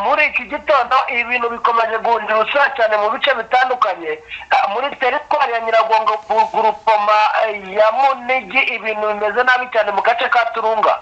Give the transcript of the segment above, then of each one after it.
muri iki gitondo ibintu bikomeje guhindura ubusura cyane mu bice bitandukanye Ah, muri teritwari ya nyiragongo gu- gurupoma eh, ya munigi ibintu bimeze nabi cyane mu gace ka turunga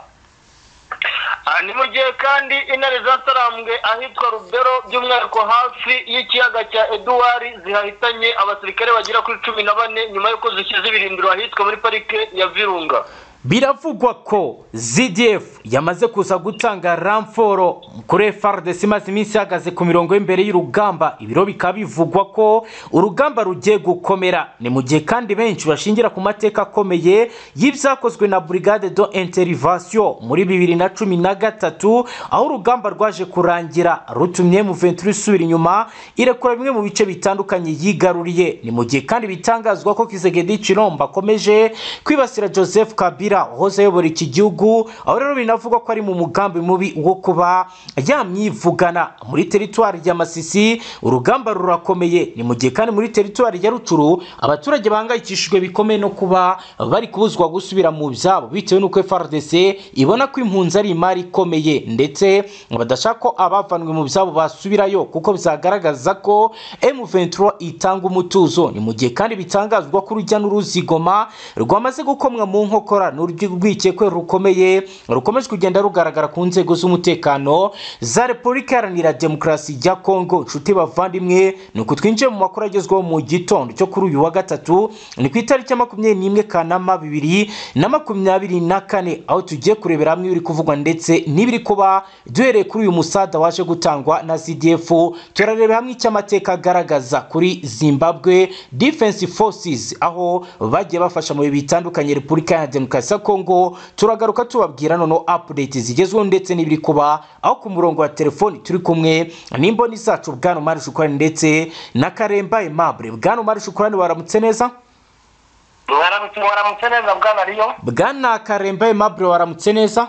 Aha ni mu gihe kandi intare zatarambwe ahitwa rubero by'umwihariko hafi y'ikiyaga cya eduwari zihahitanye abasirikare bagera kuri cumi na bane nyuma y'uko zishyize ibirindiro ahitwa muri parike ya virunga biravugwa ko ZDF yamaze kuza gutanga ramforo kuri FARDC imaze iminsi ihagaze ku mirongo y'imbere y'urugamba ibiro bikaba bivugwa ko urugamba rugiye gukomera ni mu gihe kandi benshi bashingira ku mateka akomeye y'ibyakozwe na Brigade do Intervention muri bibiri na cumi na gatatu aho urugamba rwaje kurangira rutumye M23 isubira inyuma irekura bimwe mu bice bitandukanye yigaruriye ni mu gihe kandi bitangazwa ko Kizegedi Chilombo akomeje kwibasira Joseph Kabila wahoze ayobora iki gihugu aho rero binavugwa ko ari mu mugambi mubi wo kuba yamwivugana muri teritwari ya Masisi urugamba rurakomeye ni mu gihe kandi muri teritwari ya Ruturu abaturage bahangayikishijwe bikomeye no kuba bari kubuzwa gusubira mu byabo bitewe n'uko FARDC ibona ko impunzi ari imari ikomeye ndetse badashaka ko abavanwe mu byabo basubirayo kuko bizagaragaza ko M23 itanga umutuzo ni mu gihe kandi bitangazwa ko urujya n'uruza i Goma rwamaze gukomwa mu nkokora n'urwikekwe rukomeye rukomeje kugenda rugaragara ku nzego z'umutekano za Repubulika Iharanira Demokarasi ya Kongo nshuti bavandimwe ni uku twinjiye mu makuru agezweho mu gitondo cyo kuri uyu wa gatatu ni ku itariki ya makumyabiri n'imwe Kanama bibiri na makumyabiri na kane aho tugiye kurebera hamwe ibiri kuvugwa ndetse n'ibiri kuba duhereye kuri uyu musada waje gutangwa na CDF turareba hamwe icyo amateka agaragaza kuri Zimbabwe Defense Forces aho bagiye bafasha mu bihe bitandukanye Repubulika ya Demokarasi ya Kongo turagaruka tubabwira noneho update zigezweho ndetse n'ibiri kuba aho ku murongo wa telefoni turi kumwe n'imboni zacu Bwana Omar Shukrani ndetse na Karemba Aimable Bwana Omar Shukrani waramutse neza mwaramutse mwaramutse neza bwana riyo Bwana Karemba Aimable waramutse neza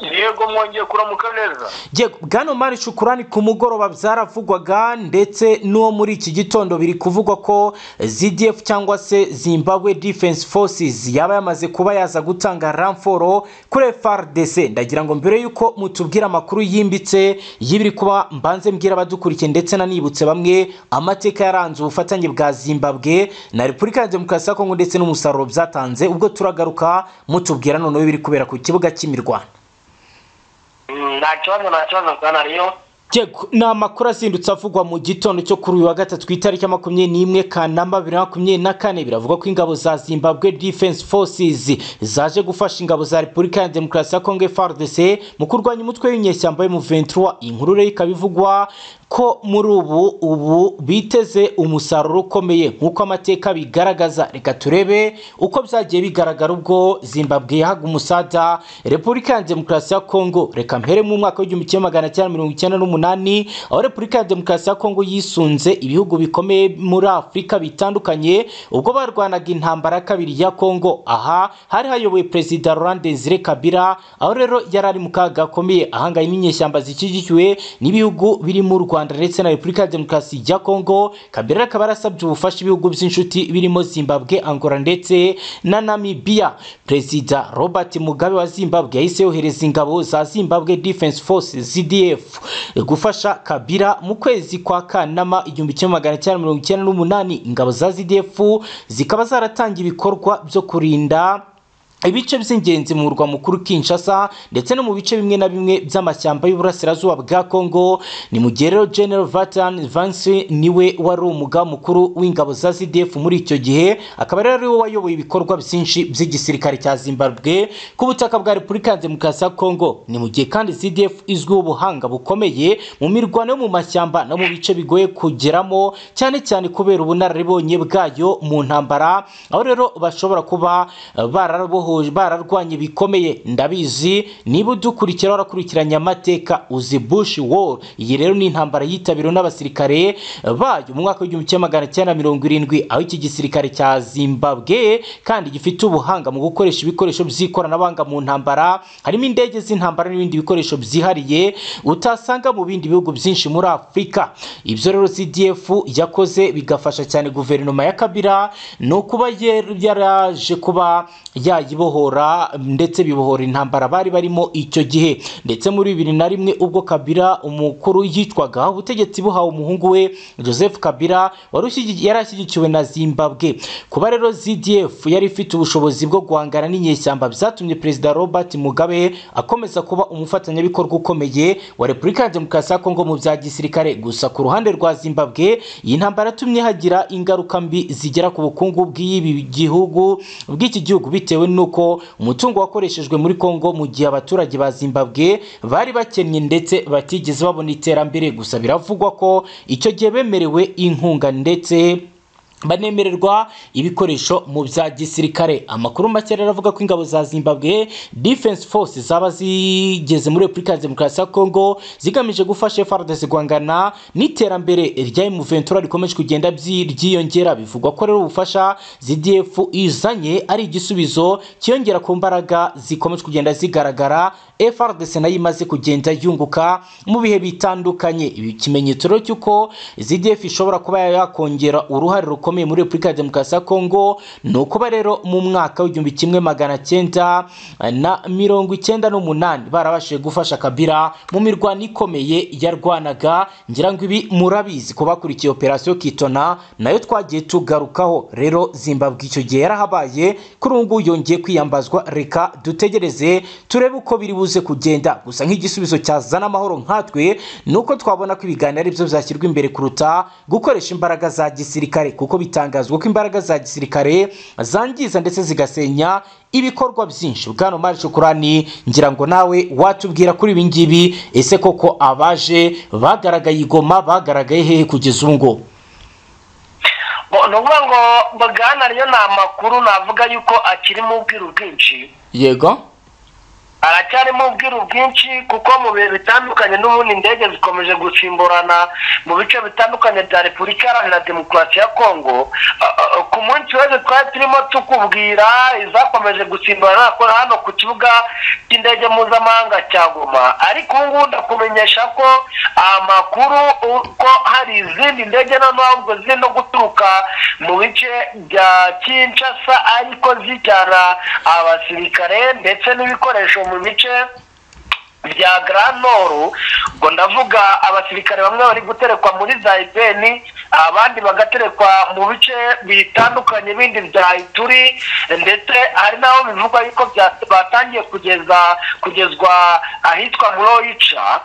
yego mwongeye kuramuka neza Yego, bwana mari shukurani ku mugoroba byaravugwaga ndetse n'uwo muri iki gitondo biri kuvugwa ko ZDF cyangwa se Zimbabwe Defense Forces yaba yamaze kuba yaza gutanga ramforo kuri FARDC ndagira ngo mbere yuko mutubwira amakuru yimbitse y'ibiri kuba mbanze mbwira abadukurikiye ndetse nanibutse bamwe amateka yaranze ubufatanye bwa Zimbabwe na Repubulika ya Demokarasi ya Kongo ndetse n'umusaruro byatanze ubwo turagaruka mutubwira noneho ibiri kubera ku kibuga cy'imirwano nta kibazo nta kibazo bwana riyo Yego, ni amakuru azindutse avugwa mu gitondo cyo kuri uyu wa gatatu ku itariki ya makumyabiri n'imwe kanama bibiri na makumyabiri na kane biravuga ko ingabo za zimbabwe defense forces zaje gufasha ingabo za repubulika ya demokarasi ya kongo frdc mu kurwanya umutwe w'inyeshyamba yo mu 23 inkuru rero ikaba ivugwa ko muri ubu ubu biteze umusaruro ukomeye nk'uko amateka bigaragaza reka turebe uko byagiye bigaragara ubwo zimbabwe yahaga umusada repubulika ya demokarasi ya kongo reka mpere mu mwaka w'igihumbi kimwe magana cyenda mirongo icyenda n'umunani aho repubulika ya demokarasi ya kongo yisunze ibihugu bikomeye muri afurika bitandukanye ubwo barwanaga intambara ya kabiri ya kongo aha hari hayoboye perezida laurent desire kabila aho rero yari ari mu kaga gakomeye ahangaye n'inyeshyamba zishyigikiwe n'ibihugu birimo u rwanda ndetse na repubulika ya demokarasi ya kongo kabila akaba yarasabye ubufasha ibihugu by'inshuti birimo zimbabwe angola ndetse na namibia perezida robert mugabe wa zimbabwe yahise yohereza ingabo za zimbabwe defense force zdf gufasha kabila mu kwezi kwa kanama igihumbi kimwe magana cyenda mirongo icyenda n'umunani ingabo za zdf zikaba zaratangiye ibikorwa byo kurinda ibice by'ingenzi mu murwa mukuru Kinshasa ndetse no mu bice bimwe na bimwe by'amashyamba y'uburasirazuba bwa Kongo ni mu gihe rero General Vatan Vansi niwe wari umuga mukuru w'ingabo za CDF muri icyo gihe akaba rero ariwe wayoboye ibikorwa byinshi by'igisirikare cya Zimbabwe ku butaka bwa Repubulika ya Demokarasi ya Kongo ni mu gihe kandi CDF izwiho ubuhanga bukomeye mu mirwano yo mu mashyamba no mu bice bigoye kugeramo cyane cyane kubera ubunararibonye bwayo mu ntambara aho rero bashobora kuba eh, barabohoje bararwanye bikomeye ndabizi niba udukurikira warakurikiranye amateka uzi bush war iyi rero ni intambara yitabiriwe n'abasirikare eh, bayo mu mwaka w'igihumbi kimwe magana cyenda mirongo irindwi aho iki gisirikare cya zimbabwe kandi gifite ubuhanga mu gukoresha ibikoresho by'ikoranabuhanga mu ntambara harimo indege z'intambara n'ibindi bikoresho byihariye utasanga mu bindi bihugu byinshi muri afurika ibyo rero cdf yakoze bigafasha cyane guverinoma ya kabila ni ukuba yaraje kuba yayiba bibohora ndetse bibohora intambara bari barimo icyo gihe ndetse muri bibiri na rimwe ubwo kabira umukuru yitwaga ubutegetsi buhawe umuhungu we joseph kabira wari ushyigikiye- yari ashyigikiwe na zimbabwe kuba rero zdf yari ifite ubushobozi bwo guhangana n'inyeshyamba byatumye perezida robert mugabe akomeza kuba umufatanyabikorwa ukomeye wa repubulika ya demokarasi ya kongo mu bya gisirikare gusa ku ruhande rwa zimbabwe iyi ntambara yatumye hagira ingaruka mbi zigera ku bukungu bw'ibi gihugu bw'iki gihugu bitewe n'uko umutungo wakoreshejwe muri kongo mu gihe abaturage ba zimbabwe bari bakennye ndetse batigeze babona iterambere gusa biravugwa ko icyo gihe bemerewe inkunga ndetse banemererwa ibikoresho mu bya gisirikare amakuru make rero avuga ko ingabo za zimbabwe defense force zaba zigeze muri repubulika ya demokarasi ya kongo zigamije gufasha frdc guhangana n'iterambere rya muventura rikomeje kugenda byi- ryiyongera bivugwa ko rero ubufasha zdf izanye ari igisubizo cyiyongera ku mbaraga zikomeje kugenda zigaragara frdc nayo imaze kugenda yunguka mu bihe bitandukanye ibi kimenyetso rero cy'uko zdf ishobora kuba yakongera uruhare rukomeye muri repubulika ya demokarasi ya kongo ni ukuba rero mu mwaka w'igihumbi kimwe magana cyenda na mirongo icyenda n'umunani barabashije gufasha kabira mu mirwano ikomeye yarwanaga ngira ngo ibi murabizi ku bakurikiye operasiyo kitona nayo twagiye tugarukaho rero zimbabwe icyo gihe yarahabaye kuri ubu ngubu yongeye kwiyambazwa reka dutegereze turebe uko biri buze kugenda gusa nk'igisubizo cyazana amahoro nkatwe ni uko twabona ko ibiganiro ari byo byashyirwa imbere kuruta gukoresha imbaraga za gisirikare kuko bitangazwa ko imbaraga za gisirikare zangiza ndetse zigasenya ibikorwa byinshi bwana mari shukurani ngira ngo nawe watubwira kuri ibi ngibi ese koko abaje bagaragaye i goma bagaragaye hehe kugeza ubu ngubu Bo- ni ukuvuga ngo bwana ryo ni amakuru navuga yuko akiri mu bwiru bwinshi yego aracyari mu bwiru bwinshi kuko mu bihe bitandukanye n'ubundi indege zikomeje gusimburana mu bice bitandukanye bya repubulika iharanira demokarasi ya kongo Ah, ah, ku munsi wese twari turimo tukubwira izakomeje gusimburana ko hano ku kibuga cy'indege mpuzamahanga cya goma ariko ubu ngubu ndakumenyesha ko amakuru uko hari izindi ndege noneho ziri no guturuka mu bice bya kinshasa ariko zijyana abasirikare ndetse n'ibikoresho mu bice bya granoru ubwo ndavuga abasirikare bamwe bari guterekwa muri zayibeni abandi bagaterekwa mu bice bitandukanye bindi bya ituri ndetse hari n'aho bivugwa yuko bya- batangiye kugeza kugezwa ahitwa muroyica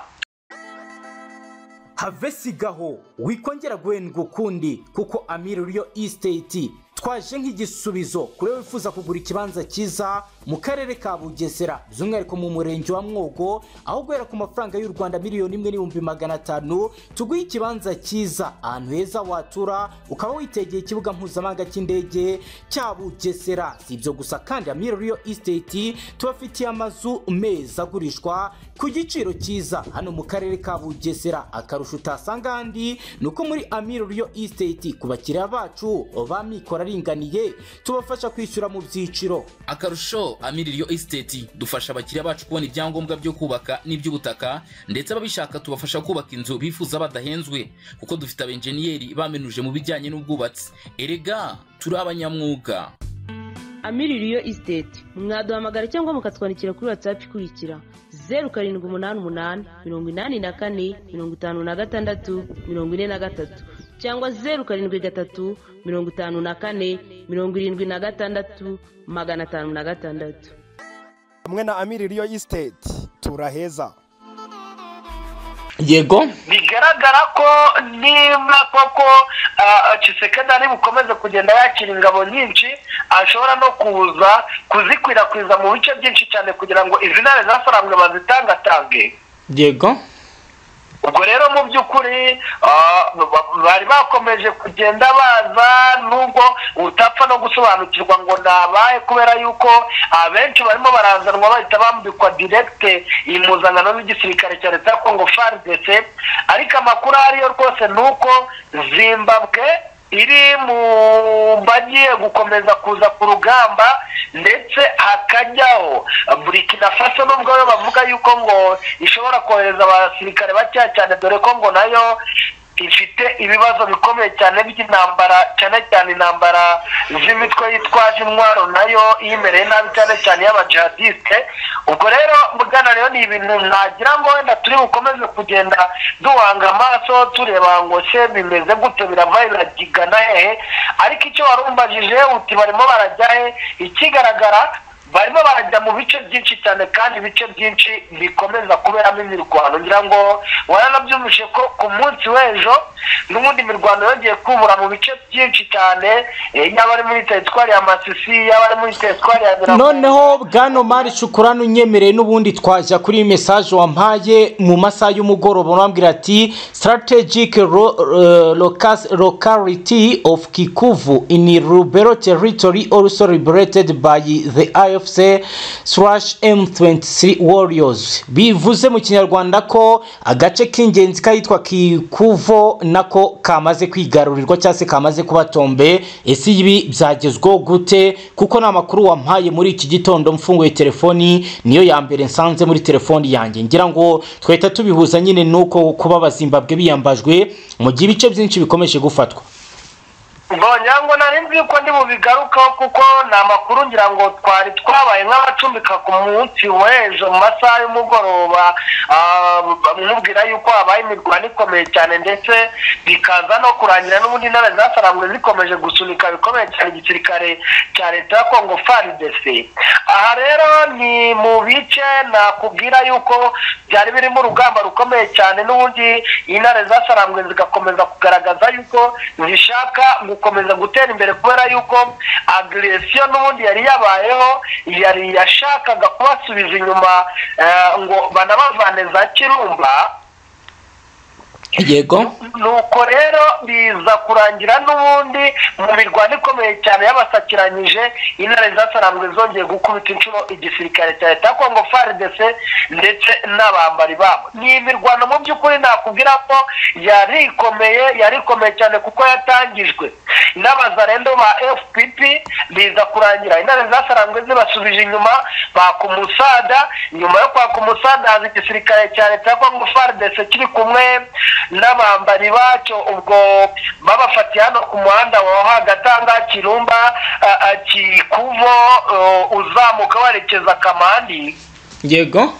have sigaho wikongera guhendwa ukundi kuko amiri uriyo isiteti twaje nk'igisubizo kuri we wifuza kugura ikibanza cyiza mu karere ka bugesera by'umwihariko mu murenge wa mwogo aho guhera ku mafaranga y'u rwanda miliyoni imwe n'ibihumbi magana atanu tuguhe ikibanza cyiza ahantu heza watura ukaba witegeye ikibuga mpuzamahanga cy'indege cya bugesera si ibyo gusa kandi amiri uriyo isiteti tubafitiye amazu meza agurishwa ku giciro cyiza hano mu karere ka bugesera akarusho utasanga ahandi ni uko muri amiro riyo isiteti ku bakiriya bacu ba mikoro aringaniye tubafasha kwishyura mu byiciro akarusho amiririyo esiteti dufasha abakiriya bacu kubona ibyangombwa byo kubaka n'iby'ubutaka ndetse ababishaka tubafasha kubaka inzu bifuza badahenzwe kuko dufite abenjeniyeri bamenuje mu bijyanye n'ubwubatsi erega turi abanyamwuga amiririyo isiteti mwaduhamagara cyangwa mukatwandikira kuri watsapu ikurikira zeru karindwi umunani umunani mirongo inani na kane mirongo itanu na gatandatu mirongo ine na gatatu cyangwa zeru karindwi gatatu mirongo itanu na kane mirongo irindwi na gatandatu magana atanu na gatandatu hamwe na amiri riyo isiteti turaheza yego bigaragara ko niba koko ah, Tshisekedi ari bukomeze kugenda yakira ingabo nyinshi ashobora no kuza kuzikwirakwiza mu bice byinshi cyane kugira ngo izi ntare zafaranga bazitangatange yego ubwo rero mu by'ukuri ah, ba- bari bakomeje kugenda baza nubwo utapfa no gusobanukirwa ngo nabaye kubera yuko abenshi barimo barazanwa bahita bambikwa direkite impuzankano y'igisirikare cya leta ya kongo fardc ariko amakuru ahari yo rwose ni uko zimbabwe iri mu bagiye gukomeza kuza ku rugamba ndetse hakajyaho burikina faso nubwo yo bavuga yuko ngo ishobora kohereza abasirikare bakeya cyane dore ko ngo nayo ifite ibibazo bikomeye cyane by'intambara cyane cyane intambara z'imitwe yitwaje intwaro nayo yimereye nabi cyane cyane y'abajihadiste ubwo rero mugana rero ni ibintu nagira ngo wenda turi bukomeze kugenda duhanga amaso tureba ngo se bimeze gute biravaye biragigana hehe ariko icyo warumbajije uti barimo barajya he ikigaragara barimo barajya mu bice byinshi cyane kandi ibice byinshi bikomeza kuberamo imirwano ngira ngo waranabyumvishe ko ku munsi w'ejo n'ubundi imirwano yongeye kubura mu bice byinshi cyane eh, yaba ari muri teritwari ya masisi yaba ari muri teritwari ya Birambo- noneho bwana mari shukurano unyemereye n'ubundi twajya kuri mesaje wampaye mu masaha y'umugoroba urambwira ati strategic ro- eh, locus- locality of kikuvu in rubero territory also liberated by the ifc slash m23 warriors bivuze mu kinyarwanda ko agace k'ingenzi k'ahitwa kikuvo nako kamaze kwigarurirwa cyangwa se kamaze kuba tombe ese ibi byagezweho gute kuko ni amakuru wampaye muri iki gitondo mfunguye telefoni niyo ya mbere nsanze muri telefoni yanjye ngira ngo twahita tubihuza nyine nuko kuba abazimbabwe biyambajwe mu gihe ibice byinshi bikomeje gufatwa mbonyango nari nzi yuko ndi bubigarukaho kuko ni amakuru ngira ngo twari twabaye nk'abacumbika ku munsi w'ejo mu masaha y'umugoroba ah, bamubwira yuko habaye imirwano ikomeye cyane ndetse bikaza no kurangira n'ubundi intara zasaramwe zikomeje gusunika bikomeye cyane igisirikare cya leta ya kongo frdc aha rero ni mu bice nakubwira yuko byari birimo urugamba rukomeye cyane n'ubundi intare zasarangwe zigakomeza kugaragaza yuko zishaka gukomeza gutera imbere kubera yuko agresiyo n'ubundi yari yabayeho yari yashakaga kubasubiza inyuma eh, ngo banabavane za kirumba yego nuko rero biza kurangira n'ubundi mu mirwano ikomeye cyane y'abasakiranyije intare zasarambwe zongeye gukubita inshuro igisirikare cya leta ya kongo frdc ndetse n'abambari babo ni imirwano mu by'ukuri nakubwira ko yari ikomeye yari ikomeye cyane kuko yatangijwe n'abazarendo ba fpp biza kurangira intare zasarambwe zibasubije inyuma baka umusada nyuma yo kwaka umusada haza igisirikare cya leta ya kongo frdc kiri kumwe n'abambari bacyo ubwo babafatiye hano ku muhanda wa hagatanga kirumba ah, ah, kikuvo eh, uzamuka werekeza kamandi yego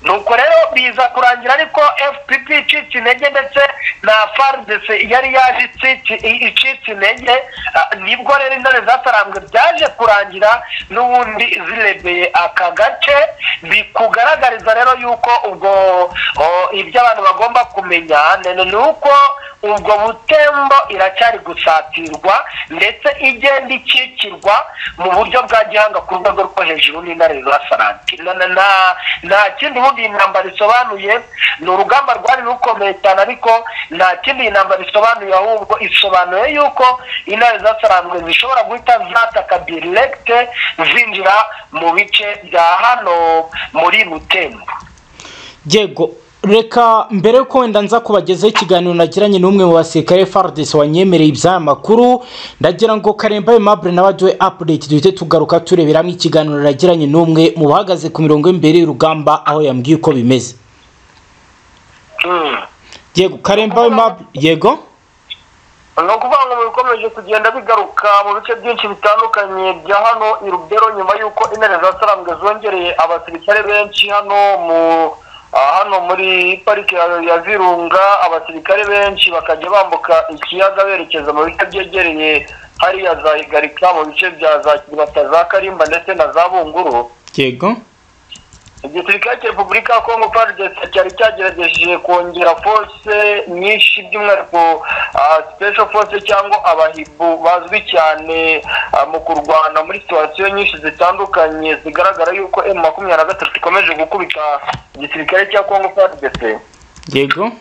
nuko rero biza kurangira ariko fpp icitse intege ndetse na fardc yari yaje icitse- i- icitse intege ah, nibwo rero intare zatarambwe byaje kurangira n'ubundi zirebeye aka gace bikugaragariza rero yuko ubwo oh, ibyo abantu bagomba kumenya nene ni uko ubwo butembo iracyari gusatirwa ndetse igenda ikikirwa mu buryo bwa gihanga ku rwego rwo hejuru n'intare zasaranti Na- na- na- nta kindi ubundi iyi ntambara isobanuye ni urugamba rwari rukomeye cyane ariko nta kindi iyi ntambara isobanuye ahubwo isobanuye yuko intare zasaranzwe zishobora guhita zataka diregite zinjira mu bice bya hano muri butembo yego reka mbere yuko wenda nza kubagezaho ikiganiro nagiranye n'umwe mu basirikare fardesi wanyemereye iby'aya makuru ndagira ngo karemba aimable nawe aduhe apudeti duhite tugaruka tureberamo ikiganiro nagiranye n'umwe mu bahagaze ku mirongo y'imbere y'urugamba aho yambwiye uko bimeze Mm. yego karemba aimable yego ni ukuvuga ngo bikomeje kugenda bigaruka mu bice byinshi bitandukanye bya hano i rubero nyuma y'uko intare zasarambwe zongereye abasirikare benshi hano mu ah, hano muri parike ya- ya virunga abasirikare benshi bakajya bambuka ikiyaga berekeza mu bice byegereye hariya za igarika mu bice bya za kiribata za karimba ndetse na za bunguru yego igisirikare cya repubulika ya kongo frdc cyari cyagerageje kongera force nyinshi by'umwihariko ah, special force cyangwa abahibu bazwi cyane ah, mu kurwana muri situwasiyo nyinshi zitandukanye zigaragara yuko emu makumyabiri na gatatu ikomeje gukubita igisirikare cya kongo frdc yego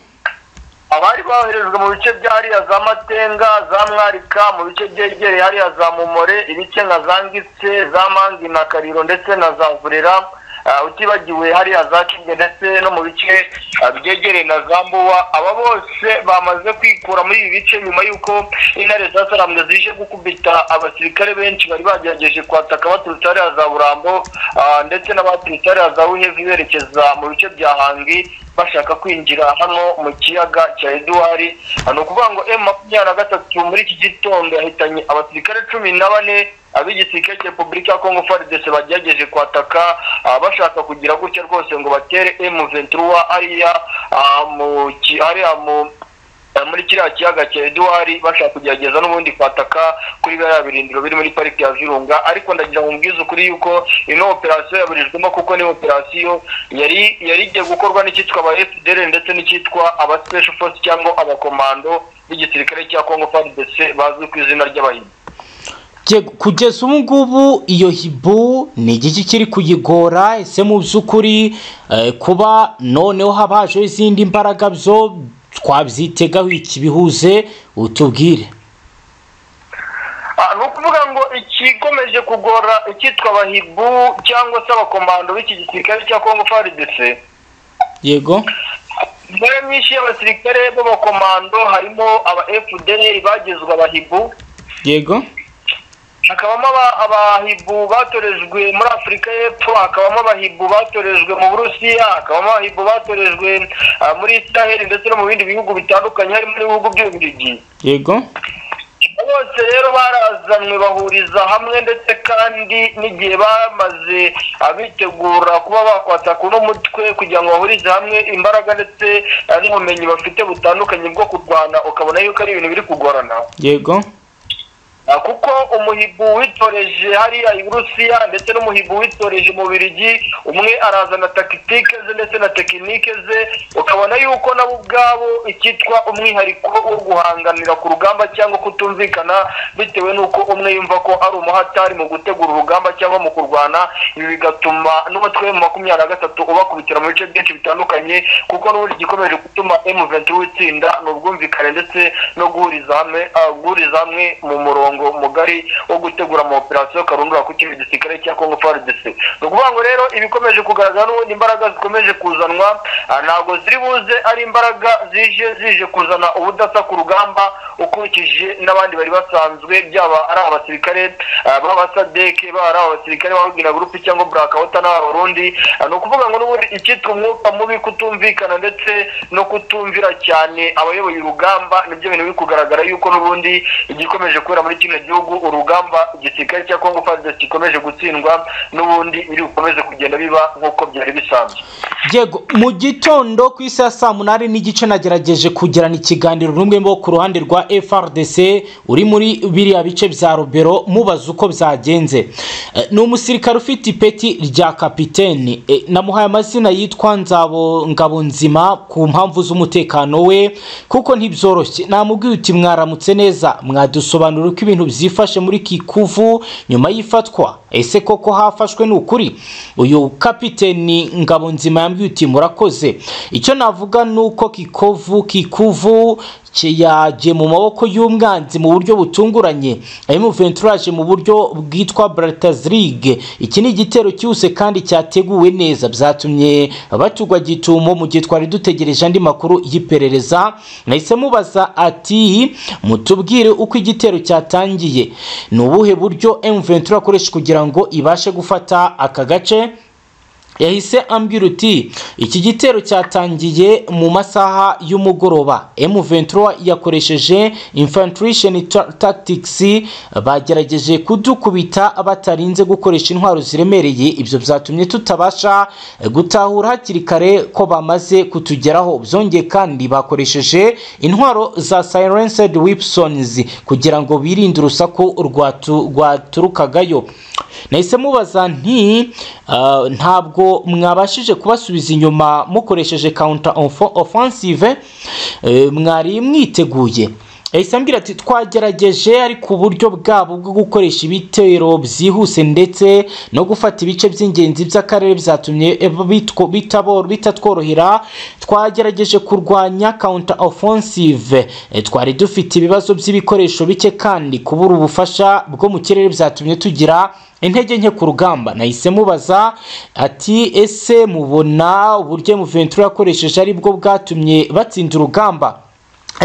abari boherejwe mu bice bya hariya za matenga za mwarika mu bice byegereye hariya za mumore ibice nka za ngitse za mangi na kariro ndetse na za vurera ah, utibagiwe hariya za kinge ndetse no mu bice ah, byegereye na za mbuwa aba bose bamaze kwikura muri ibi bice nyuma y'uko intare zasarambwe zije gukubita abasirikare benshi bari bagerageje kwataka baturutse hariya za burambo ah, ndetse n'abaturutse hariya za buhevi berekeza mu bice bya hangi bashaka kwinjira hano mu kiyaga cya eduwari ni ukuvuga ngo emu makumyabiri na gatatu muri iki gitondo yahitanye abasirikare cumi na bane ab'igisirikare cya repubulika ya kongo faridese bagerageje kwataka ah, bashaka kugira gutya rwose ngo batere emu venturuwa ariya ah, mu ki- ariya mu Eh, muri kiriya kiyaga cya eduwari bashaka kugerageza n'ubundi kwataka kuri biriya birindiro biri muri pariki ya virunga ariko ndagira ngo mbwize ukuri yuko ino operasiyo yaburijwemo kuko ni operasiyo yari yari igiye gukorwa n'icyitwa aba fdr ndetse n'icyitwa aba special force cyangwa abakomando b'igisirikare cya congo frdc bazwi ku izina ry'abahinzi Bye- kugeza ubu ngubu iyo hibu ni igiki kiri kuyigora ese mu by'ukuri eh, kuba noneho haba hajeho izindi mbaraga byo twabyitegaho iki bihuze utubwire Ah, ni ukuvuga ngo ikikomeje kugora icyitwa abahibu cyangwa se abakomando b'iki gisirikare cya congo frdc yego imbaraga nyinshi y'abasirikare b'abakomando harimo aba fdr bagizwe abahibu yego hakabamo aba- abahibu batorejwe muri afurika y'epfo hakabamo abahibu batorejwe mu burusiya hakabamo abahibu batorejwe ah, muri israheli ndetse no mu bindi bihugu bitandukanye harimo n'ibihugu by'ububirigi yego bose rero barazanwe bahuriza hamwe ndetse kandi n'igihe bamaze abitegura kuba bakwataka uno mutwe kugira ngo bahurize hamwe imbaraga ndetse eh, n'ubumenyi bafite butandukanye bwo kurwana ukabona yuko ari ibintu biri kugorana yego Ah, kuko umuhibu witoreje hariya i burusiya ndetse n'umuhibu witoreje mu birigi umwe arazana takitike ze ndetse na tekinike ze ukabona yuko nabo ubwabo icyitwa umwihariko wo guhanganira ku rugamba cyangwa kutumvikana bitewe n'uko umwe yumva ko ari umuhatari mu gutegura urugamba cyangwa mu kurwana ibi bigatuma n'umutwe wa makumyabiri na gatatu ubakubitira mu bice byinshi bitandukanye kuko n'ubundi igikomeje gutuma M23 itsinda ni ubwumvikane ndetse no guhuriza hamwe ah, guhuriza hamwe mu murongo mugari wo gutegura ama operasiyo karundura ku kindi gisirikare cya Congo FARDC ni ukuvuga ngo rero ibikomeje kugaragara n'ubundi imbaraga zikomeje kuzanwa ah, ntabwo ziri buze ari imbaraga zije zije kuzana ubudasa ku rugamba ukurikije n'abandi bari basanzwe byaba ari abasirikare ah, b'abasadeke baba ari abasirikare b'ababwira gurupe cyangwa burakawuta n'abarundi Ah, ni ukuvuga ngo n'ubundi icyitwa umwuka mubi kutumvikana ndetse no kutumvira cyane abayoboye urugamba nibyo bintu biri kugaragara yuko n'ubundi igikomeje kubera muri kino gihugu urugamba igisirikare cya kongo fadesi gikomeje gutsindwa n'ubundi biri bukomeze kugenda biba nk'uko byari bisanzwe yego mu gitondo ku isi ya saa munani n'igice nagerageje kugirana ikiganiro n'umwe bo ku ruhande rwa frdc uri muri biriya bice bya robero mubaza uko byagenze Eh, ni umusirikare ufite ipeti rya kapiteni Eh, namuhaye amazina yitwa nzabo ngabonzima ku mpamvu z'umutekano we kuko ntibyoroshye namubwiye uti mwaramutse neza mwadusobanurira uko ibintu byifashe muri kikuvu nyuma y'ifatwa ese koko hafashwe ni ukuri uyu kapiteni ngabonzima yambwiye uti murakoze icyo navuga ni uko kikovu kikuvu kiyagiye mu maboko y'umwanzi mu buryo butunguranye ayo venturage mu buryo bwitwa Braltas League iki ni igitero cyihuse kandi cyateguwe neza byatumye batugwa gitumo mu gihe twari dutegereje andi makuru y'iperereza nahise mubaza ati mutubwire uko igitero cyatangiye ni ubuhe buryo M23 akoresha kugira ngo ibashe gufata aka gace yahise ambwira uti iki gitero cyatangiye mu masaha y'umugoroba M23 yakoresheje infiltration ta- tactics bagerageje kudukubita batarinze gukoresha intwaro ziremereye ibyo byatumye tutabasha gutahura hakiri kare ko bamaze kutugeraho byongeye kandi bakoresheje intwaro za silenced weapons kugira ngo birinde urusaku rwatu- rwaturukagayo nahise mubaza nti "Ah, ntabwo mwabashije kubasubiza inyuma mukoresheje counter offo- offensive eh, mwari mwiteguye yahise ambwira ati twagerageje ariko uburyo bwabo bwo gukoresha ibitero byihuse ndetse no gufata ibice by'ingenzi by'akarere byatumye eh, bitwo- bitabo- bitatworohera twagerageje kurwanya counter offensive Eh, twari dufite ibibazo by'ibikoresho bike kandi kubura ubufasha bwo mu kirere byatumye tugira intege nke ku rugamba nahise mubaza ati ese mubona uburyo M23 yakoresheje ari bwo bwatumye batsinda urugamba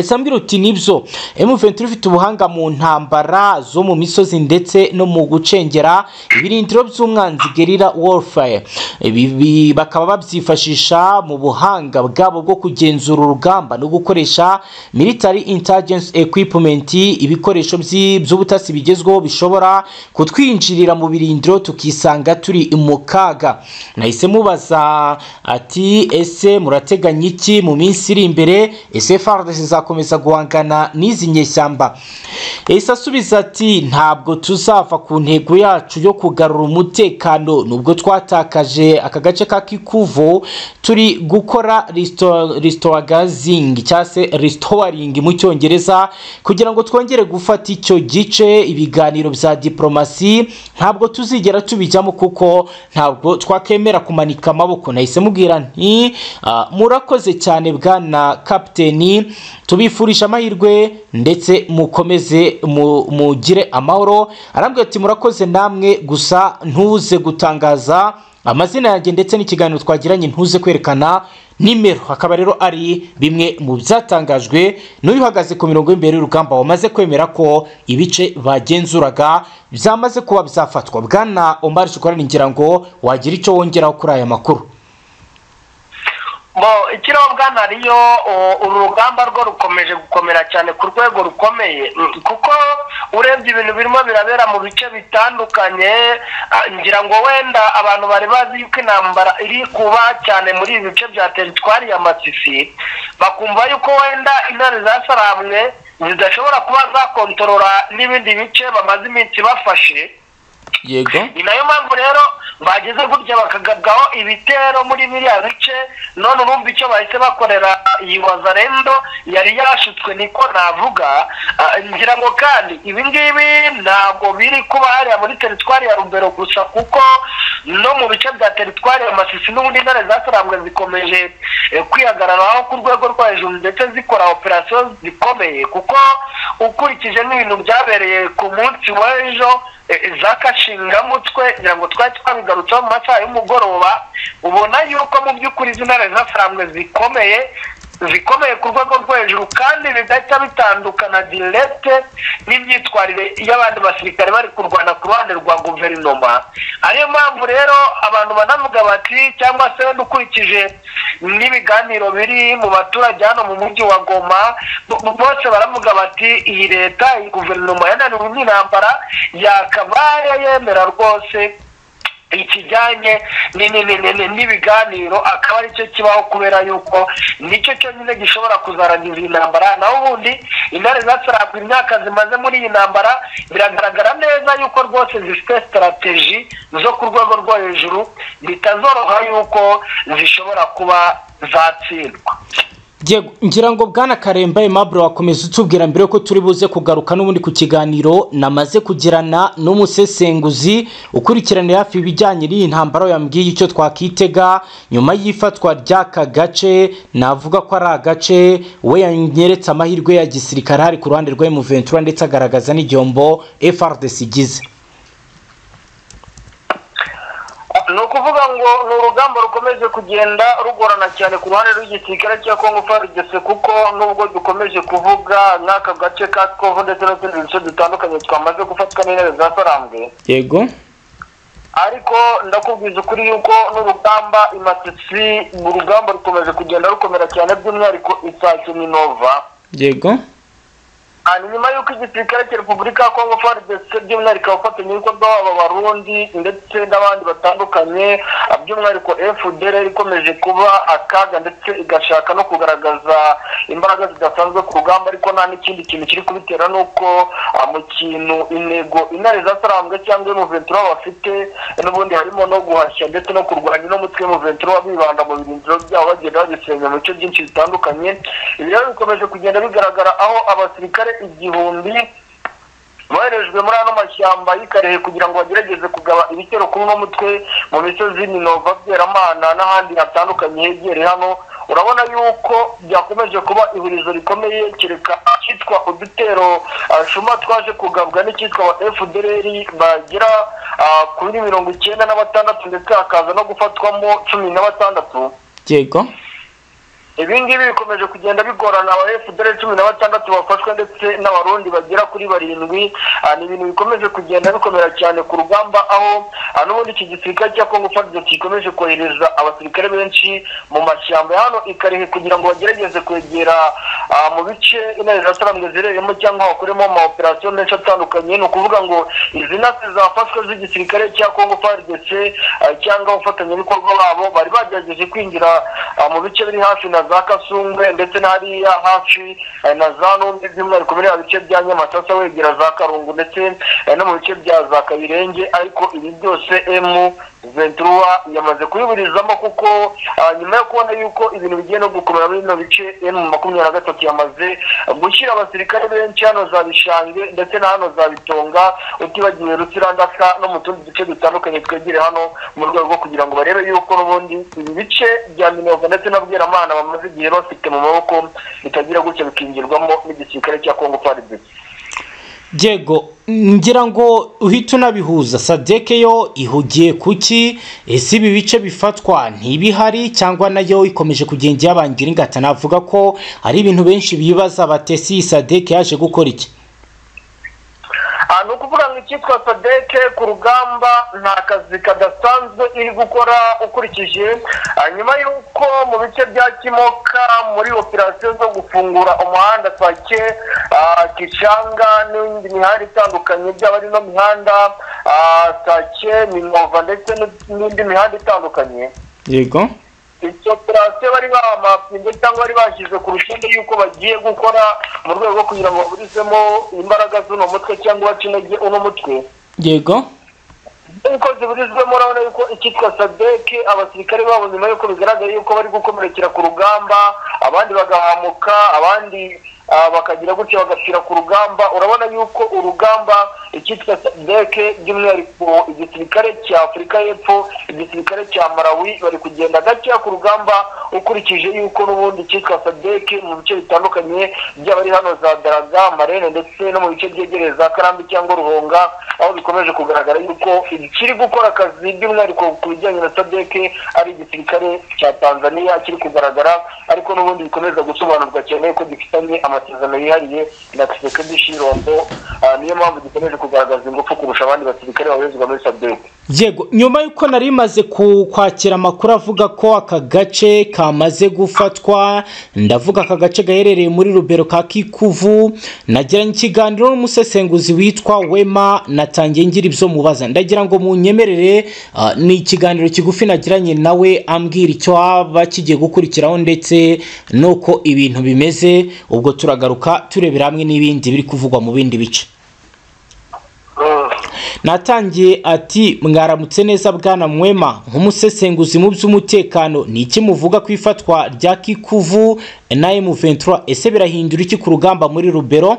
Isambiro uti nibyo M23 ifite ubuhanga mu ntambara zo mu misozi ndetse no mu gucengera ibirindiro by'umwanzi guerrilla warfare Ibi- ibi bakaba babyifashisha mu buhanga bwabo bwo kugenzura urugamba no gukoresha military intelligence equipment ibikoresho by'i- by'ubutasi bigezweho bishobora kutwinjirira mu birindiro tukisanga turi mu kaga nahise mubaza ati ese murateganya iki mu minsi iri imbere ese FARDC zizakomeza guhangana n'izi nyeshyamba yahise asubiza ati ntabwo tuzava ku ntego yacu yo kugarura umutekano nubwo twatakaje aka gace ka kikuvo turi gukora restauragazing cyangwa se restoring mu cyongereza kugira ngo twongere gufata icyo gice ibiganiro bya diplomasi ntabwo tuzigera tubijyamo kuko ntabwo twakemera kumanika amaboko nahise mubwira nti "Ah, murakoze cyane bwana kapiteni tubifurisha amahirwe ndetse mukomeze mu- mugire amahoro arambwira ati murakoze namwe gusa ntuze gutangaza amazina yanjye ndetse n'ikiganiro twagiranye ntuze kwerekana nimero hakaba rero ari bimwe mu byatangajwe n'uyu uhagaze ku mirongo y'imbere y'urugamba wamaze kwemera ko ibice bagenzuraga byamaze kuba byafatwa bwana omar shukura ngira ngo wagira icyo wongeraho kuri aya makuru bo ikirobwa nariyo o, uru rugamba rwo rukomeje gukomera cyane ku rwego rukomeye Mm, kuko urebye ibintu birimo birabera mu bice bitandukanye ah, ngira ngo wenda abantu bari bazi yuko intambara iri kuba cyane muri ibi bice bya teritwari ya masisi bakumva yuko wenda intare zasaramwe zidashobora kuba zakontorora n'ibindi bice bamaze iminsi bafashe yego ni nayo mpamvu rero bageze gutya bakagabwaho ibitero muri biriya bice none urumva icyo bahise bakorera iyi wazarendo yari yashutswe niko navuga Ah, ngira ngo kandi ibi ngibi ntabwo biri kuba hariya muri teritwari ya rubero gusa kuko no mu bice bya teritwari ya masisi n'ubundi intare zasarambwe zikomeje eh, kwihagararaho ku rwego rwo hejuru ndetse zikora operasiyo zikomeye kuko ukurikije n'ibintu byabereye ku munsi w'ejo eh, zakashingamutwe ngira ngo twari twabigarutseho mu masaha y'umugoroba ubona yuko mu by'ukuri izi ntare zafarambwe zikomeye zikomeye ku rwego rwo hejuru kandi bigahita bitandukana direct n'imyitwarire y'abandi basirikare bari kurwana ku ruhande rwa guverinoma ariyo mpamvu rero abantu banavuga bati cyangwa se wenda ukurikije n'ibiganiro biri mu baturage hano mu mujyi wa goma bo- bo- bose baravuga bati iyi leta iyi guverinoma yananiwe n'intambara yakabaye yemera rwose ikijyanye ni- ni- ni- ni- ni- n'ibiganiro akaba aricyo kibaho kubera yuko nicyo cyonyine gishobora kuzarangiza iyi ntambara naho ubundi intare zasarabwa imyaka zimaze muri iyi ntambara biragaragara neza yuko rwose zifite sitarategi zo ku rwego rwo hejuru bitazoroha yuko zishobora kuba zatsindwa Diego, ngira ngo bwana karemba aimable wakomeza utubwira mbere ko turi buze kugaruka n'ubundi ku kiganiro namaze kugirana n'umusesenguzi ukurikiranira hafi ibijyanye n'iyi ntambara yambwiye icyo twakitega nyuma y'ifatwa ry'aka gace navuga ko ari agace we yanyeretse amahirwe ya gisirikare hari ku ruhande rwa M23 ndetse agaragaza n'igihombo FRDC igize ni ukuvuga ngo ni urugamba rukomeje kugenda rugorana cyane ku ruhande rw'igisirikare cya kongo farigese kuko nubwo dukomeje kuvuga nk'aka gace ka twovu ndetse n'utundi duce dutandukanye twamaze gufatwa n'intebe za sarambwe yego ariko ndakubwiza ukuri yuko n'urugamba imatisi urugamba rukomeje kugenda rukomera cyane by'umwihariko isake minova yego Ah, ni nyuma y'uko igisirikare cya repubulika ya kongo frdc by'umwihariko abafatanyabikorwa babo abarundi ndetse n'abandi batandukanye ah, by'umwihariko fdr ikomeje kuba akaga ndetse igashaka no kugaragaza imbaraga zidasanzwe ku rugamba ariko nta n'ikindi kintu kiri kubitera ni uko ah, mu kintu intego intare zasarambwe cyangwa emuventura bafite n'ubundi harimo no guhashya ndetse no kurwanya uno mutwe emuventura bibanda mu birindiro byabo bagenda bagisenya mu bice byinshi bitandukanye ibi rero bikomeje kugenda bigaragara aho abasirikare igihumbi boherejwe muri ano mashyamba y'ikarehe kugira ngo bagerageze kugaba ibitero kuri uno mutwe mu misozi minova byeramana n'ahandi hatandukanye hegereye hano urabona yuko byakomeje kuba ihurizo rikomeye kereka akitwa udutero ah, shuma twaje kugabwa n'icyitwa wa fdr bagera ah, kuri mirongo icyenda na batandatu ndetse hakaza no gufatwamo cumi na batandatu yego ibi ngibi bikomeje kugenda bigorana abafudere cumi na batandatu bafashwe ndetse n'abarundi bagera kuri barindwi Ah, ni ibintu bikomeje kugenda bikomera cyane ku rugamba aho ah, n'ubundi iki gisirikare cya kongo fadide gikomeje kohereza abasirikare benshi mu mashyamba ya hano ikarehe kugira ngo bagerageze kwegera ah, mu bice intare zirasaramwe zireremo cyangwa bakoremo amaoperasiyo menshi atandukanye ni ukuvuga ngo izi nasi zafashwe z'igisirikare cya kongo fadide cyangwa abafatanyabikorwa babo bari bagerageje kwinjira ah, mu bice biri hafi na za kasungwe ndetse n'ahariya hafi eh, na za numbi by'umwihariko muri biriya bice bya nyamasasa wegera za karungu ndetse eh, no mu bice bya za kabirenge ariko ibi byose emu ventura yamaze kubiburizamo kuko ah, nyuma yo kubona yuko ibintu bigiye no gukomera muri bino bice emu makumyabiri na gatatu yamaze gushyira abasirikare benshi hano za bishange ndetse na hano za bitonga utibagiwe rutsirandaka no mu tundi duce dutandukanye twegere hano mu rwego rwo kugira ngo barebe yuko n'ubundi ibi bice bya minova ndetse na bweramana bamaze igihe bafite mu maboko bitagira gutya bikingirwamo n'igisirikare cya kongo faridesi Diego ngira ngo uhita unabihuza sadeke yo ihugiye kuki ese ibi bice bifatwa ntibihari cyangwa nayo ikomeje kugenda iyabangira ingata navuga ko hari ibintu benshi bibaza batesi iyi sadeke yaje gukora iki ni ukuvuga ngo icyitwa sadeke ku rugamba nta kazi kadasanzwe iri gukora ukurikije ah, nyuma y'uko mu bice bya kimoka muri operasiyo zo gufungura umuhanda twake kicanga n'indi mihanda itandukanye byaba ari no mihanda ah, twake minova ndetse n'indi mihanda itandukanye yego izo operasiyo bari bamapinze cyangwa bari bashyize ku rutonde y'uko bagiye gukora mu rwego rwo kugira ngo baburizemo imbaraga z'uno mutwe cyangwa bace intege uno mutwe yego nk'uko ziburizwemo urabona yuko icyitwa sadeke abasirikare babo nyuma y'uko bigaragara yuko bari gukomerekera ku rugamba abandi bagahamuka abandi ah, bakagira gutya bagapfira ku rugamba urabona yuko urugamba icyitwa sadeke by'umwihariko igisirikare cya afurika y'epfo igisirikare cya malawi bari kugenda gakeya ku rugamba ukurikije yuko n'ubundi icyitwa sadeke mu bice bitandukanye byaba ari hano za daraga marene ndetse no mu bice byegereye za karambi cyangwa ruhonga aho bikomeje kugaragara yuko ikiri gukora akazi by'umwihariko ku bijyanye na sadeke ari igisirikare cya tanzania kiri kugaragara ariko n'ubundi bikomeza gusobanurwa cyane ko gifitanye amasezerano yihariye na kisekedi shirombo Ah, niyo mpamvu gikomeje kugaragaza ingufu kurusha abandi basirikare babarizwa muri sadeke yego nyuma y'uko nari maze ku- kwakira amakuru avuga ko aka gace kamaze gufatwa ndavuga aka gace gaherereye muri rubero ka kikuvu nagiranye ikiganiro n'umusesenguzi witwa wema natangiye ngira ibyo mubaza ndagira ngo munyemerere ah, ni ikiganiro kigufi nagiranye nawe ambwira icyo haba kigiye gukurikiraho ndetse n'uko ibintu bimeze ubwo turagaruka turebera hamwe n'ibindi biri kuvugwa mu bindi bice natangiye ati mwaramutse neza bwana mwema nk'umusesenguzi mu by'umutekano ni iki muvuga ku ifatwa rya kikuvu na M23 ese birahindura iki ku rugamba muri rubero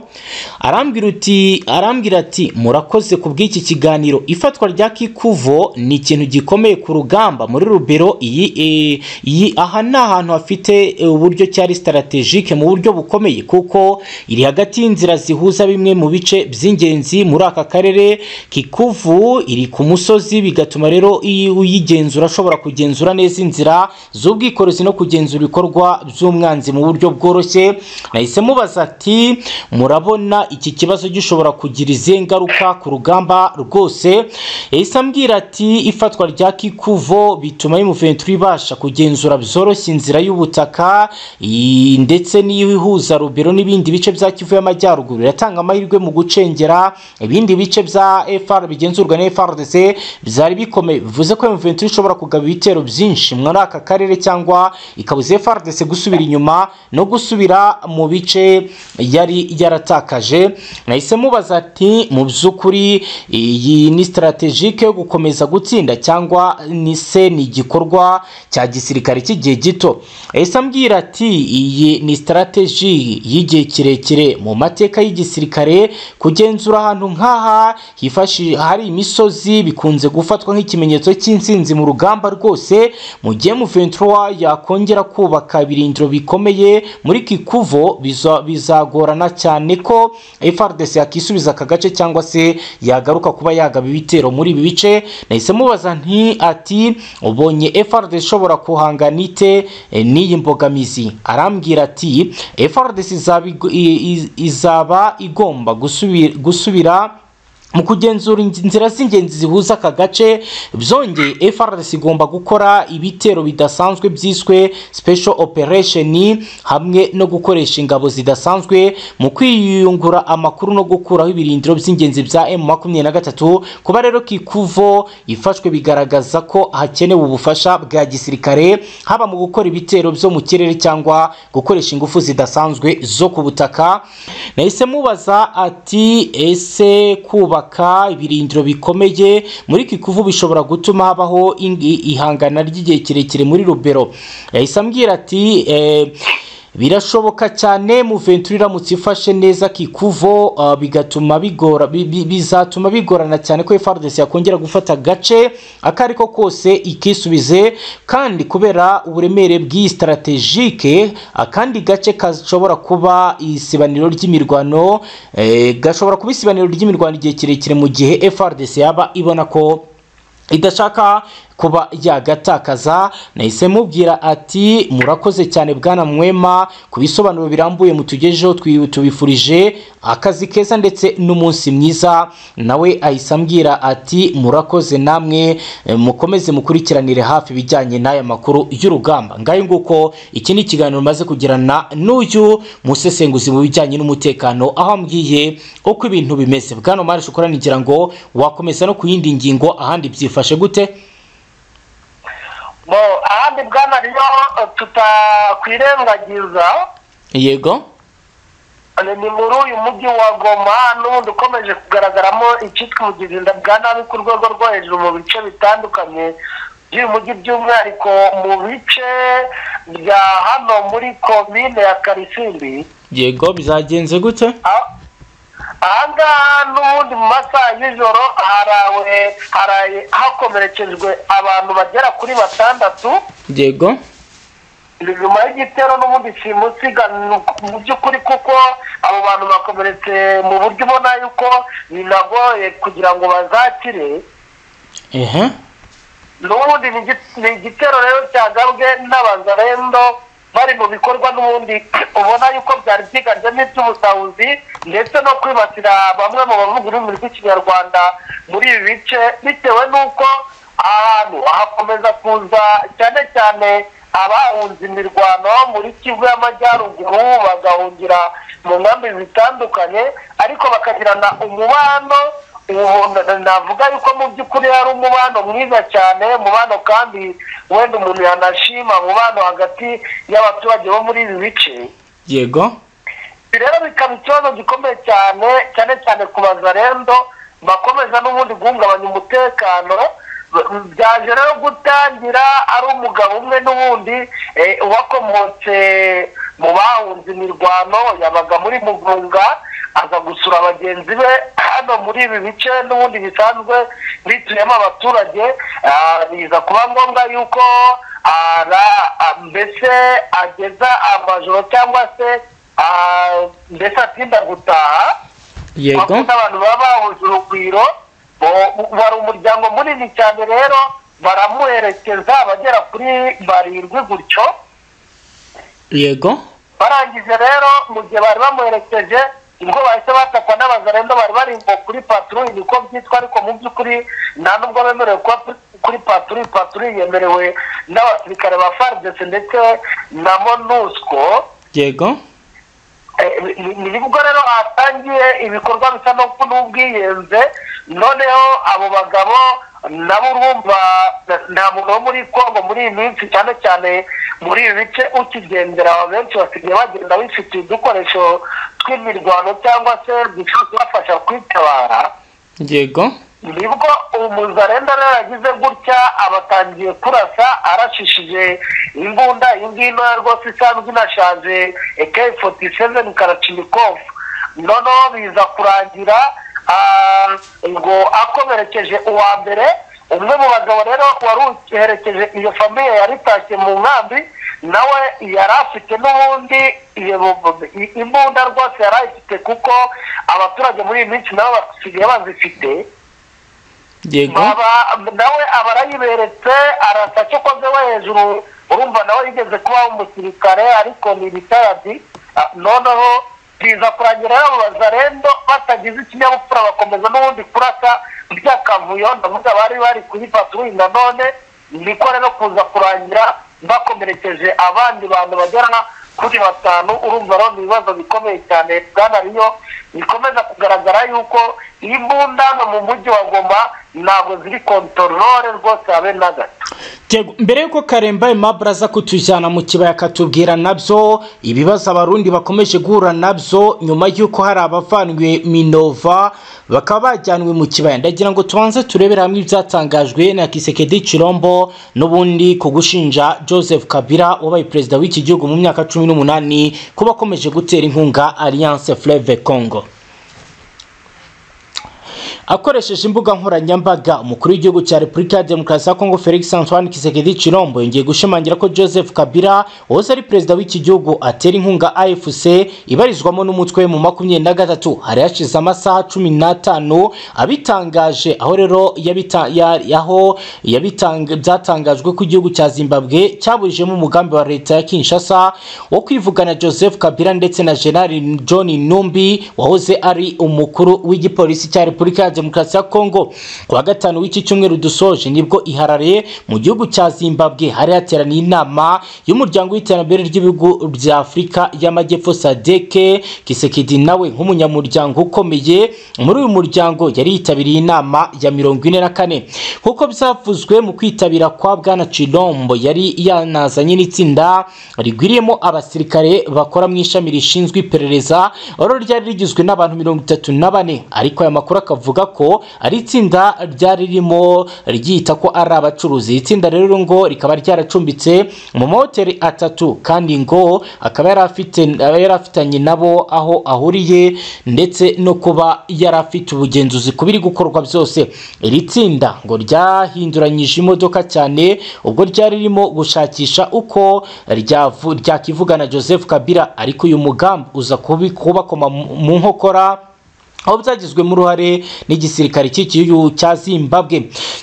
arambwira uti arambwira ati murakoze ku bw'iki kiganiro ifatwa rya kikuvo ni ikintu gikomeye ku rugamba muri rubero iyi eh, iyi aha ni ahantu hafite eh, uburyo cyari strategique mu buryo bukomeye kuko iri hagati y'inzira zihuza bimwe mu bice by'ingenzi muri aka karere kikuvu iri ku musozi bigatuma rero iyo uyigenzura ashobora kugenzura neza inzira z'ubwikorezi no kugenzura ibikorwa by'umwanzi mu buryo bworoshye nahise mubaza ati murabona iki kibazo gishobora kugira izihe ngaruka ku rugamba rwose yahise ambwira ati ifatwa rya kikuvo bituma y'umuventura ibasha kugenzura byoroshye inzira y'ubutaka i- ndetse n'iyo ihuza rubero n'ibindi bice bya kivu y'amajyaruguru iratanga amahirwe mu gucengera ibindi bice bya fr bigenzurwa na frdc byari bikomeye bivuze ko M23 ishobora kugaba ibitero byinshi muri aka karere cyangwa ikabuza frdc gusubira inyuma no gusubira mu bice yari yaratakaje nahise mubaza ati mu by'ukuri iyi ni strategike yo gukomeza gutsinda cyangwa ni se ni igikorwa cya gisirikare cy'igihe gito yahise ambwira ati iyi ni strategy y'igihe kirekire mu mateka y'igisirikare kugenzura ahantu nk'aha hifashishwa henshi hari imisozi bikunze gufatwa nk'ikimenyetso cy'intsinzi mu rugamba rwose mu gihe Muventura yakongera kubaka ibirindiro bikomeye muri Kikuvo biza- bizagorana cyane ko FARDC yakisubiza aka gace cyangwa se yagaruka kuba yagaba ibitero muri ibi bice nahise mubaza nti ati ubonye FARDC ishobora kuhangana ite eh, n'iyi mbogamizi arambwira ati FARDC izaba igo- i- i- izaba igomba gusubira, gusubira mu kugenzura inzi- inzira z'ingenzi zihuza aka gace byongeye FRDC igomba gukora ibitero bidasanzwe byiswe special operation hamwe no gukoresha ingabo zidasanzwe mu kwiyungura amakuru no gukuraho ibirindiro by'ingenzi bya M23 kuba rero Kikuvo ifashwe bigaragaza ko hakenewe ubufasha bwa gisirikare haba mu gukora ibitero byo mu kirere cyangwa gukoresha ingufu zidasanzwe zo ku butaka nahise mubaza ati ese kubaka ibirindiro bikomeye muri Kikuvu bishobora gutuma habaho ingi- ihangana ry'igihe kirekire muri Rubero yahise ambwira ati eh, birashoboka cyane Muventura iramutse ifashe neza Kikuvo ah, bigatuma bigora bi- bi- bizatuma bigorana cyane ko FARDC yakongera gufata agace akariko kose ikisubize kandi kubera uburemere bw'iyi strategike akandi gace gashobora kuba isibaniro ry'imirwano eh, gashobora kuba isibaniro ry'imirwano igihe kirekire mu gihe FARDC yaba ibona ko idashaka kuba yagatakaza nahise mubwira ati murakoze cyane bwana mwema ku bisobanuro birambuye mutugejeho twi- tubifurije akazi keza ndetse n'umunsi mwiza nawe ahise ambwira ati murakoze namwe eh, mukomeze mukurikiranire hafi ibijyanye n'aya makuru y'urugamba ngayo nguko iki ni ikiganiro maze kugirana n'uyu musesenguzi mu bijyanye n'umutekano aho ambwiye uko ibintu bimeze bwana mari shokora nigira ngo wakomeza no ku yindi ngingo ahandi byifashe gute Bo, ahandi bwana ryo eh, tutakwirengagiza yego eh, ni muri uyu mujyi wa goma n'ubundi ukomeje kugaragaramo icyitwa ubugirinda bwa nabi ku rwego rwo hejuru mu bice bitandukanye by'uyu mujyi by'umwihariko mu bice bya hano muri komine ya karisimbi yego bizagenze gute Ah- ahangaha n'ubundi mu masaha y'ijoro harawe haraye hakomerekejwe abantu bagera kuri batandatu yego ni nyuma y'igitero n'ubundi simusiga mu by'ukuri kuko abo bantu bakomeretse mu buryo ubona yuko binagoye kugira ngo bazakire ehe n'ubundi ni igi- ni igitero rero cyagabwe n'abazarendo bari mu bikorwa n'ubundi ubona yuko byari byiganjemo iby'ubusahuzi ndetse no kwibasira bamwe mu bavuga ururimi rw'ikinyarwanda muri ibi bice bitewe n'uko ahantu hakomeza kuza cyane cyane abahunze imirwano muri kivu y'amajyaruguru bagahungira mu nkambi zitandukanye ariko bakagirana umubano ubu navuga yuko mu by'ukuri hari umubano mwiza cyane umubano kandi wenda umuntu yanashima umubano hagati y'abaturage bo muri ibi bice yego ibi rero bikaba ikibazo gikomeye cyane cyane cyane ku bazarendo bakomeza n'ubundi guhungabanya umutekano b- byaje rero gutangira ari umugabo umwe n'ubundi eh, wakomotse mu bahunze imirwano yabaga muri mugunga aza gusura bagenzi be hano muri ibi bice n'ubundi bisanzwe bituyemo abaturage ah, biza kuba ngombwa yuko ara ah, mbese ageza amajoro cyangwa se Ah, mbese atinda gutaha yego wakunze abantu baba bahuje urugwiro bo- wari umuryango munini cyane rero baramuherekeza abagera kuri barindwi gutyo yego barangije rero mu gihe bari bamuherekeje ubwo bahise batakwa n'abazarendo bari barimbo kuri patrouille niko byitwa ariko mu by'ukuri nta nubwo bemerewe kuba kuri patrouille patrouille yemerewe n'abasirikare ba FARDC ndetse na MONUSCO yego Eh, ni- ni nibwo rero hatangiye ibikorwa bisa no n'ubwiyenze noneho abo bagabo nabo urumva na- nta muntu wo muri kongo muri iyi minsi cyane cyane muri ibi bice ukigendera benshi basigaye bagenda bifitiye udukoresho tw'imirwano cyangwa se dushobora kubafasha kwitabara yego nibwo umuzarenda rero yagize gutya abatangiye kurasa arashishije imbunda iyi ngiyi ntoya rwose isanzwe inashaje ak 47 karacimikofu noneho biza kurangira Ah, ubwo akomerekeje uwa mbere umwe mu bagabo rero wari uherekeje iyo famiye yari itashye mu nkambi nawe yari afite n'ubundi iyo bu- i- imbunda rwose yari ayifite kuko abaturage muri iyi minsi nabo basigaye bazifite yego baba nawe aba arayiberetse arasa cyo koze we hejuru urumva nawe yigeze kuba umusirikare ariko ni ritayadi Ah, noneho biza kurangira yamubaza rendo batagize ikinyabupfura bakomeza n'ubundi kurasa by'akavuyo ndavuga bari bari kuri patrouille nanone niko rero kuza kurangira bakomerekeje abandi bantu bagera kuri batanu urumva rero ni ibibazo bikomeye cyane bwana riyo bikomeza kugaragara yuko imbunda hano mu mujyi wa goma ntabwo ziri kontorore rwose habe na gato Yego, mbere y'uko karemba aimable aza kutujyana mu kibaya akatubwira nabyo ibibazo abarundi bakomeje guhura nabyo nyuma y'uko hari abavanywe minova bakaba bajyanwe mu kibaya ndagira ngo tubanze turebere hamwe ibyatangajwe na kisekedi cirombo n'ubundi ku gushinja joseph kabila wabaye perezida w'iki gihugu mu myaka cumi n'umunani kuba akomeje gutera inkunga alliance fleve congo akoresheje imbuga nkoranyambaga umukuru w'igihugu cya repubulika ya demokarasi ya kongo felix antoine kisekedi cirombo yongeye gushimangira ko joseph kabila wahoze ari perezida w'iki gihugu atera inkunga afc ibarizwamo n'umutwe mu makumyabiri na gatatu hari hashize amasaha cumi n'atanu abitangaje aho rero yabita- ya- aho yabitanga- byatangajwe ko igihugu cya zimbabwe cyaburijemo umugambi wa leta ya kinshasa wo kwivugana joseph kabila ndetse na general john numbi wahoze ari umukuru w'igipolisi cya repubulika ya demokarasi ya kongo ku wa gatanu w'iki cyumweru dusoje nibwo iharare mu gihugu cya zimbabwe hari hateraniye inama y'umuryango w'iterambere ry'ibihugu bya afurika y'amajyepfo sadeke kisekedi nawe nk'umunyamuryango ukomeye muri uyu muryango yari yitabiriye inama ya mirongo ine na kane nk'uko byavuzwe mu kwitabira kwa bwana cirombo yari yanazanye n'itsinda rigwiriyemo abasirikare bakora mu ishami rishinzwe iperereza oro ryari rigizwe n'abantu mirongo itatu na bane ariko aya makuru akavuga ko ari itsinda ryari ririmo ryita ko ari abacuruzi iri tsinda rero ngo rikaba ryaracumbitse mu mahoteli atatu kandi ngo akaba yari afite yari afitanye nabo aho ahuriye ndetse no kuba yari afite ubugenzuzi ku biri gukorwa byose iri tsinda ngo ryahinduranyije imodoka cyane ubwo ryari ririmo gushakisha uko ryavu- ryakivugana joseph kabila ariko uyu mugambi uza kubi- kubakoma mu mu nkokora aho byagizwemo uruhare n'igisirikare cy'igihugu cya zimbabwe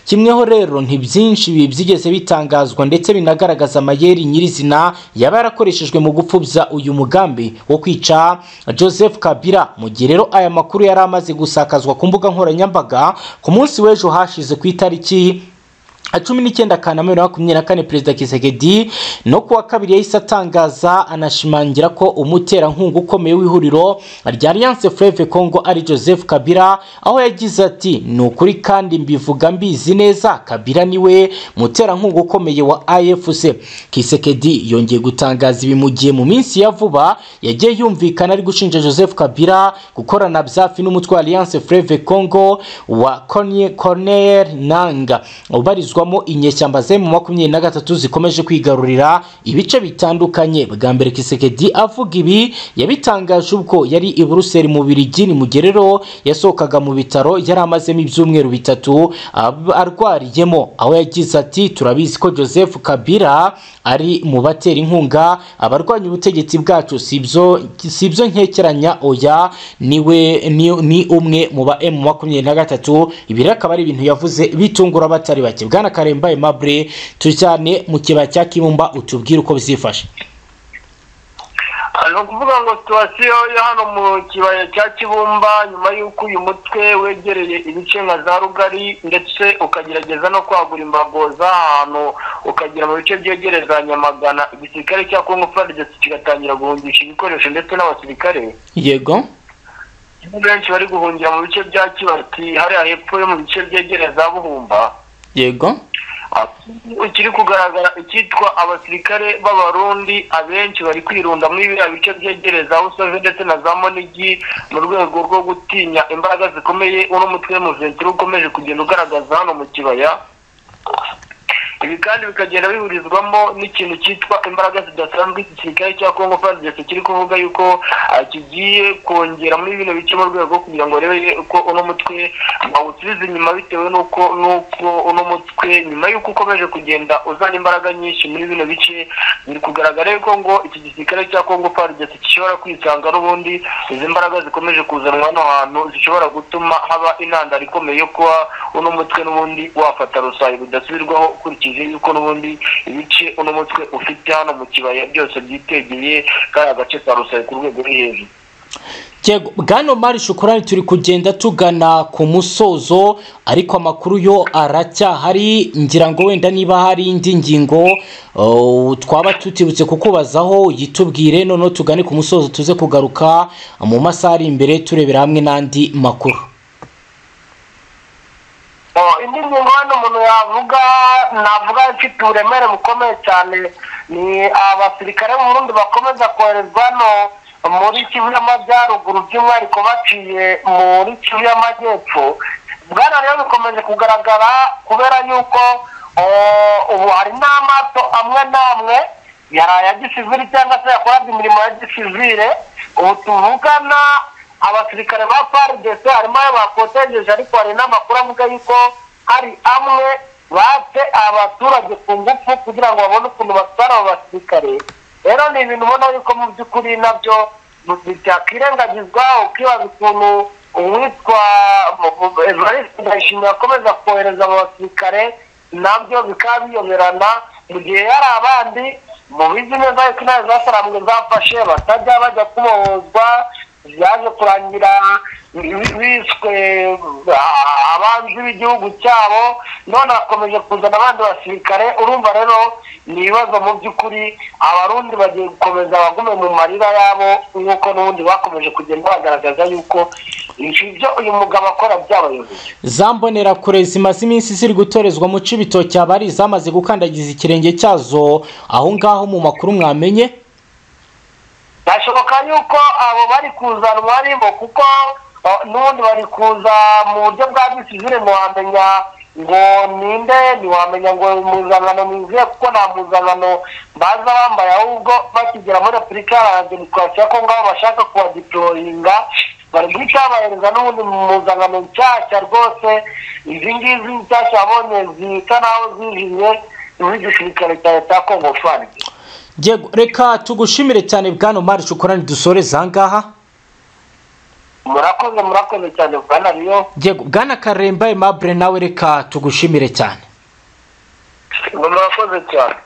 kimweho rero nti byinshi bi- byigeze bitangazwa ndetse binagaragaza amayeri nyirizina yaba yarakoreshejwe mu gupfubya uyu mugambi wo kwica joseph kabila mu gihe rero aya makuru yari amaze gusakazwa ku mbuga nkoranyambaga ku munsi w'ejo hashize ku itariki cumi n'icyenda kanama bibiri na makumyabiri na kane perezida kisegedi no kuwa kabiri yahise atangaza anashimangira ko umuterankunga ukomeye w'ihuriro rya alliance fleve congo ari joseph kabila aho yagize ati ni ukuri kandi mbivuga mbizi neza kabila niwe muterankunga ukomeye wa afc kisekedi yongeye gutangaza ibi mu gihe mu minsi ya vuba yagiye yumvikana ari gushinja joseph kabila gukorana byafi n'umutwe wa alliance fleve congo wa Corne- corneille nanga ubarizwamo inyeshyamba zemu makumyabiri na gatatu zikomeje kwigarurira ibice bitandukanye bwa mbere kisekedi avuga ibi yabitangaje ubwo yari i buruseli mu birigi ni mu gihe rero yasohokaga mu bitaro yari amazemo ibyumweru bitatu ab- arwariyemo aho yagize ati turabizi ko joseph kabila ari mu batera inkunga abarwanya ubutegetsi bwacu si ibyo si ibyo nkekeranya oya niwe ni, ni umwe mu ba emu makumyabiri na gatatu ibi rero akaba ari ibintu yavuze bitungura abatari bake bwana karemba aimable tujyane mu kibaya cya kibumba utubwire uko bizifashe Ah, ni ukuvuga ngo situwasiyo yo hano mu kibaya cya kibumba nyuma y'uko uyu mutwe wegereye ibice nka za rugari ndetse ukagerageza no kwagura imbago z'ahantu ukagera mu bice byegereza nyamagana igisirikare cya kongo fardesi kigatangira guhungisha ibikoresho ndetse n'abasirikare yego benshi bari guhungira mu bice bya kibati hariya hepfo yo mu bice byegereza buhumba yego kiri kugaragara icyitwa abasirikare b'abarundi abenshi bari kwirunda muri biriya bice byegereza aho usove ndetse na za monigi mu rwego rwo gutinya imbaraga zikomeye uno mutwe w'umuvetiri ukomeje kugenda ugaragaza hano mu kibaya ibi kandi bikagenda bihurizwamo n'ikintu cyitwa imbaraga zidasanzwe iki gisirikare cya kongo fadesi kiri kuvuga yuko ah, kigiye kongeramo ibintu bike mu rwego kugira ngo rebe ko uno mutwe bawusubiza inyuma bitewe n'uko n'uko uno mutwe nyuma y'uko ukomeje kugenda uzana imbaraga nyinshi muri bino bice biri kugaragara yuko ngo iki gisirikare cya kongo fadesi gishobora kwisanga n'ubundi izi mbaraga zikomeje kuzanwa hano hantu zishobora gutuma haba intandaro ikomeye yo kuba uno mutwe n'ubundi wafata rusayi bidasubirwaho ukurikije yuko n'ubundi ibice uno mutwe ufite hano mu kibaya byose byitegeye kariya gace ka rusayi ku rwego ruri hejuru Yego, bwana Omar Shukurani turi kugenda tugana ku musozo ariko amakuru yo aracyahari ngira ngo wenda niba hari indi ngingo uh, twaba tutibutse kukubazaho yitubwire noneho tugane ku musozo tuze kugaruka mu masaha ari imbere turebera hamwe n'andi makuru Oh, indi ngingo hano umuntu yavuga navuga ifite uburemere bukomeye cyane ni abasirikare b'u Burundi bakomeza koherezwa hano muri Kivu y'Amajyaruguru by'umwihariko baciye muri Kivu y'Amajyepfo bwana rero bikomeje kugaragara kubera yuko oh, ubu hari n'amato amwe n'amwe yari aya gisivire cyangwa se yakoraga imirimo ya gisivire ubu tuvugana abasirikare ba faridese harimo ayo bakotegeje ariko hari n'amakuru avuga yuko hari amwe batse abaturage ku ngufu kugira ngo babone ukuntu batwara abo basirikare rero ni ibintu ubona yuko mu by'ukuri nabyo bitakwirengagizwa ukibaza ukuntu uwitwa evariste ndayishimiye akomeza kohereza abo basirikare nabyo bikaba biyoberana mu gihe hari abandi mu bizi neza yuko intare zasarambwe zafashe batajya bajya kubohozwa byaje kurangira bi- bishwe ah, abanzi b'igihugu cyabo none bakomeje kuzana abandi basirikare urumva rero ni ibibazo mu by'ukuri abarundi bagiye gukomeza bagume mu marira yabo nk'uko n'ubundi bakomeje kugenda bagaragaza yuko ibyo uyu mugabo akora byabayoboye za mbonerakure zimaze iminsi ziri gutorezwa mu Cibitoki abari zamaze gukandagiza ikirenge cyazo aho ngaho mu makuru mwamenye birashoboka yuko abo bari kuzanwa ari bo kuko uh, n'ubundi bari kuza mu buryo bwa gisivire ntiwamenya ngo ninde ntiwamenya ngo impuzankano nizihe kuko nta mpuzankano baza bambaye ahubwo bakigera muri repubulika iharanira demokarasi ya kongo aho bashaka kubadiporoyinga bari guhita bahereza n'ubundi mu mpuzankano nshyashya rwose izi ngizi nshyashya babonye zisa naho zihiye z'igisirikare cya leta ya kongo fani Yego, reka tugushimire cyane bwana Omar Shukurani dusoreze aha ngaha murakoze murakoze cyane bwana riyo Yego, bwana Karemba Aimable nawe reka tugushimire cyane murakoze cyane